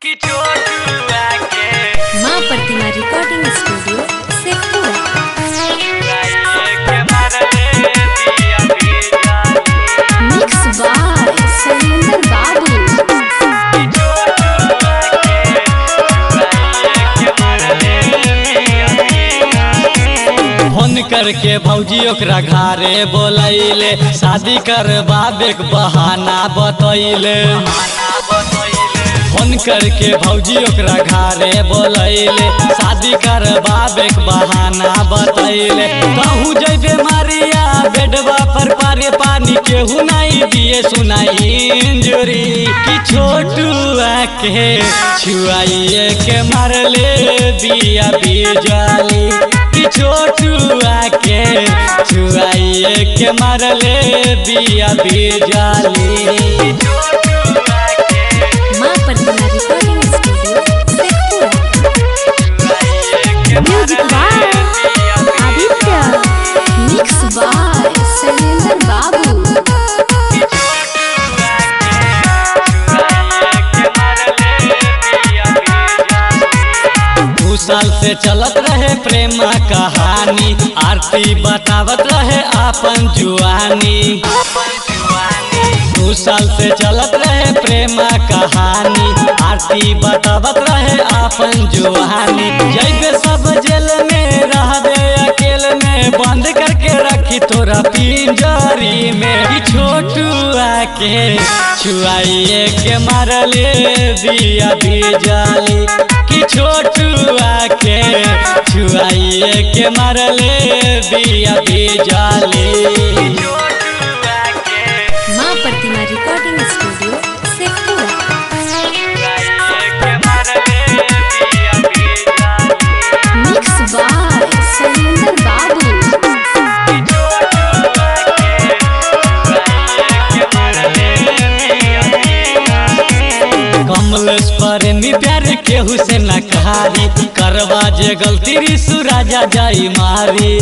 कि चोटुआ के माँ प्रतिमा रिकॉर्डिंग स्टूडियो शेखपुरा गाये के मारले दिया बिजाली मिक्स बाय सैलेंदर बाबू कि चोटुआ के गाये के मारले दिया बिजाली फोन करके भौजी ओकरा घरे बोलैले शादी करबाबे के बहाना बतैले आना बतैले फोन करके भौजी ओकरा घरे बोलैले शादी करबाबे के बहाना बतैले कहूँ जैबे मारिया बेडवा पर पारे पानी केहू नहीं दिए सुनाई इंजुरी कि छोटुआ के छुआइए के मारले बिया बिजाली कि छोटुआ के छुआइए के मारले बिया बिजाली चोटुआ के माँ प्रतिमा रिकॉर्डिंग स्टूडियो शेखपुरा गाये के music by Aditya mix by Sailendar Babu दू साल से चलत रहे प्रेम कहानी आरती बतावत रहे आपन जुआनी दू साल से चलत रहे प्रेम कहानी आरती बतावत रहे आपन जुआनी जैबे सब जेल में रहबे अकेले में बंद करके रखी तोरा पिंजरी में कि छोटुआ के छुआइए के मारले दिया बिजाली कि छोटुआ के छुआइए के मारले दिया बिजाली माँ Pratima recording studio Sheikhpura mix by Sailendar Babu Kamlesh प्रेमी प्यार केहू से न कहारी करवा जे गलती रिसु राजा जाई मारी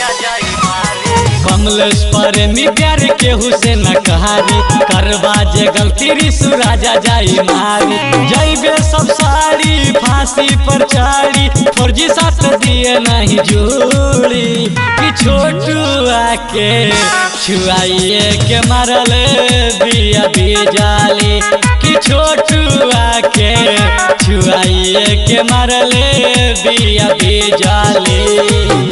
कमलेश प्रेमी प्यार केहू से न कहारी करवा जे गलती रिसु राजा जाई मारी जैबे सब साड़ी फांसी पर चाड़ी फौजी साथ दिए नहीं जोड़ी कि छोटुआ के छुआइए के मारले दिया बिजाली कि छोटुआ के छुआइए के मारले दिया बिजाली